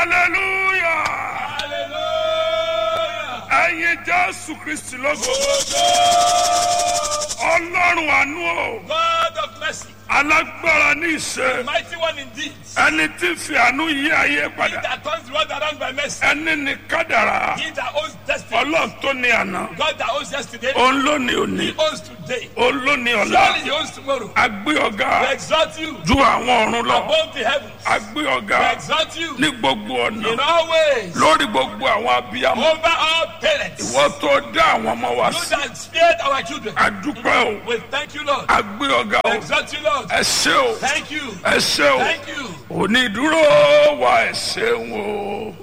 hallelujah Hallelujah. ẹ̀yin jésù kristi lógo ọlọ́run àánú o God of mercy, alágbára ní ìṣe mighty one indeed. ẹni tí ń fi àánú yí ayé He padà that turns the world around by mercy. ẹni ní kádàrá He that owns destiny. ọlọ́run tó ní àná God that owns yesterday. òun ló ní òní He owns today. òun ló ní ọ̀la Surely he owns tomorrow. agbé ọ̀gá We exalt you ju àwọn ọ̀run lọ above the heavens. agbé We ọ̀gá exalt you ní gbogbo ọ̀nà in all ways. lórí gbogbo àwọn abiyamọ Over all parents. wọ́n tó dá àwọn ọmọ wa You sí that spared our children. adúpẹ́ o We thank you, Lord. agbé ọ̀gá We o exalt you, Lord. ẹ ṣé o Thank you. ẹ ṣé o Thank you. onídúró wa ẹ ṣeun o